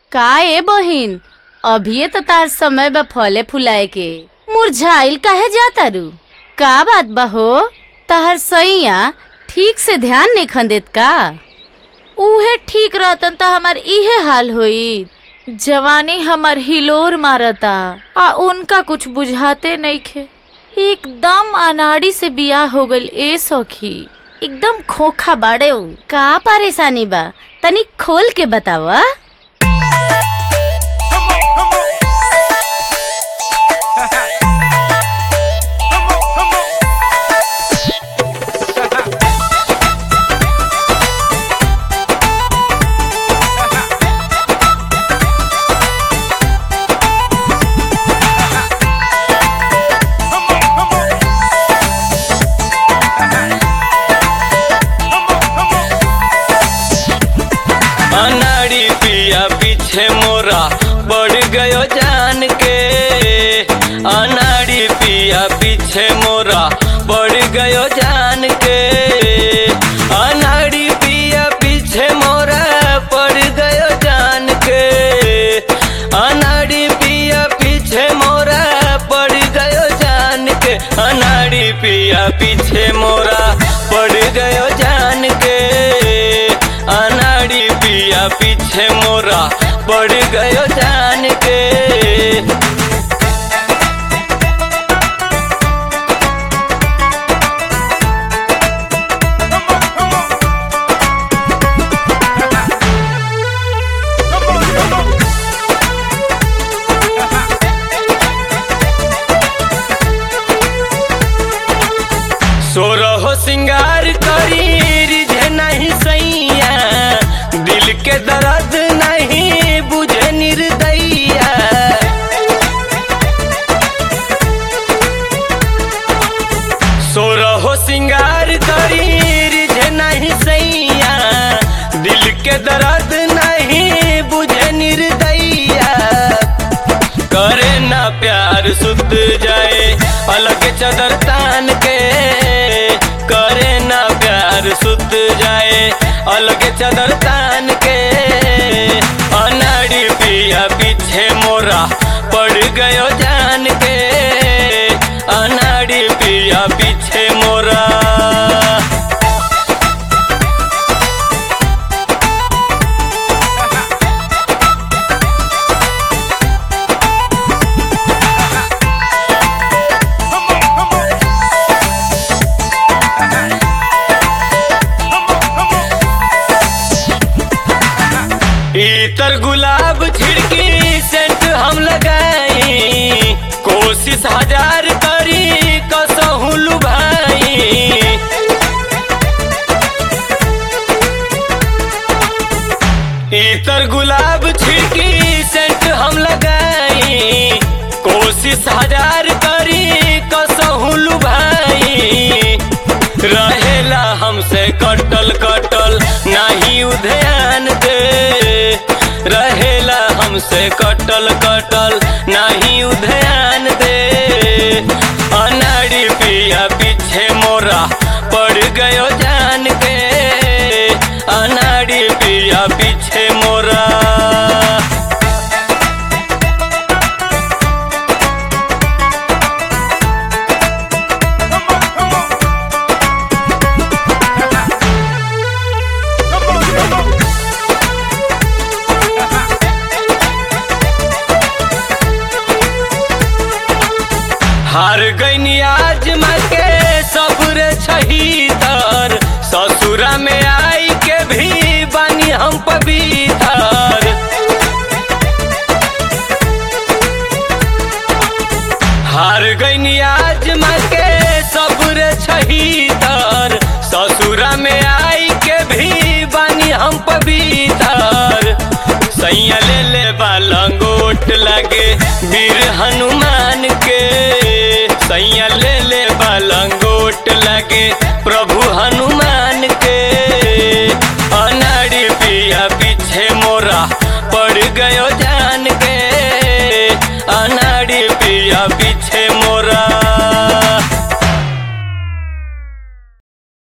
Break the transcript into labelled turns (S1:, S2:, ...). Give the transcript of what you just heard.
S1: का ए बहिन अभिये तो तार समय बा फले फुलाए के मुरझाइल काहे जाता रू का बात बा हो तहर सैया ठीक से ध्यान नहीं खंदेत का उहे ठीक रहतन तो हमार इहे हाल होई जवानी हमर हिलोर मारता आ उनका कुछ बुझाते नइखे एकदम अनाड़ी से बियाह हो गइल ए सखी एकदम खोखा बाड़े उ। का परेशानी बा तनी खोल के बतावा
S2: अनाड़ी पिया पीछे मोरा बढ़ गयो जान के अनाड़ी पिया पीछे मोरा बढ़ गयो जान के अनाड़ी पिया पीछे मोरा पड़ गयो जान के अनाड़ी पिया पीछे मोरा पड़ गयो जान के अनाड़ी पिया पीछे मोरा पड़ गयो जान के अनाड़ी पिया पीछे मोरा पड़ गयो जान के सोरहो सिंगार करी रिझे नहीं सैया दिल के दर्द नहीं बुझे निर्दैया सोरहो सिंगार करी रिझे नहीं सैया दिल के दर्द नहीं बुझे निर्दैया करे ना प्यार सुत जाए अलग चदर तान के करे ना प्यार सुत जाए अलग चदर तान के अनाड़ी पिया पीछे मोरा पड़ गयो जान के अनाड़ी पिया पीछे मोरा इतर गुलाब छिड़की सेंट हम लगाई कोशिश हजार करी कसहू लुभाई इतर गुलाब छिड़की सेंट हम लगाई कोशिश हजार करी कसहू लुभाई रहेला हमसे कटल कटल नहीं उध्यान दे रहेला हमसे कटल कटल नहीं उध्यान दे अनाड़ी पिया पीछे मोरा पड़ गयो जान के अनाड़ी पिया पीछे मोरा हार गईनी आज के सबरे छहीतर ससुरा में आई के भी बानी हम पवित्र हार गईनी आज के सबरे छहीतर ससुरा में आई के भी बानी हम पवित्र सैया ले ले बालंगोट लगे वीर हनुमान के सैया ले ले बालंगोट लगे प्र